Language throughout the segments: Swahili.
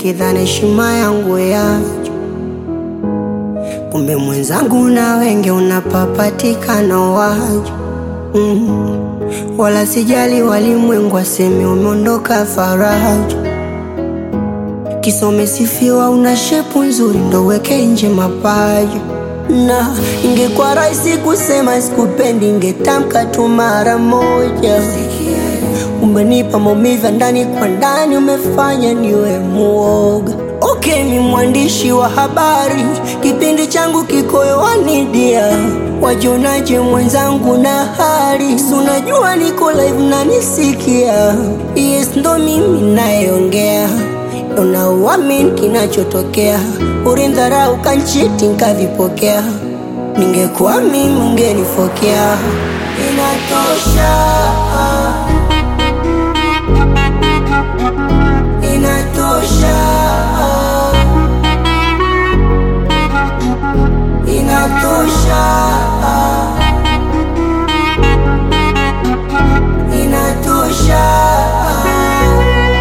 nikidhani heshima yangu yacho, kumbe mwenzangu na wenge unapapatikana wacho mm. Wala sijali walimwengu waseme umeondoka faraja, kisome sifiwa, una shepu nzuri ndo weke nje mapaja na ingekuwa rahisi kusema sikupendi, ingetamka tu mara moja. Umenipa maumivu ya ndani kwa ndani, umefanya niwe muoga. Okay, mi mwandishi wa habari, kipindi changu kiko hewani dia, wajionaje mwenzangu na hali? Si unajua niko live na nisikia, yes, ndo mimi nayeongea unauamini kinachotokea, ulindharau kanchiti nkavipokea, ningekuwa mimi ungenifokea. Inatosha, inatosha, inatosha, inatosha.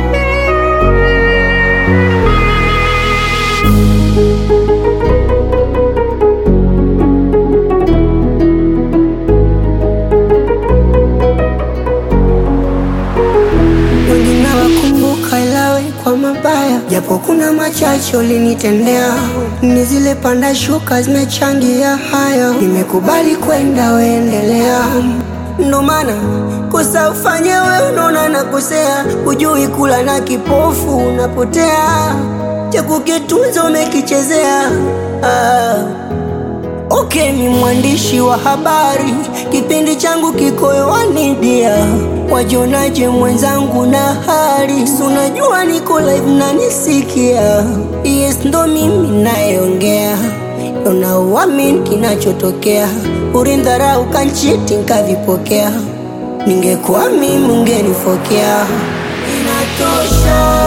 wengine wakumbuka ilawe kwa mabaya, japo kuna machache ulinitendea. Ni zile panda shuka zimechangia haya, nimekubali kwenda, weendelea. Ndo maana kosa ufanye we, unaona nakosea, hujui kula na kipofu unapotea, cha kukitunza umekichezea ah. Okay, ni mwandishi wa habari, kipindi changu kiko hewani dia, wajionaje mwenzangu na hali? Si unajua niko live na nisikia, yes, ndo mimi nayeongea, unauamini kinachotokea, ulindharau kanchiti nkavipokea, ningekuwa mimi ungenifokea. Inatosha.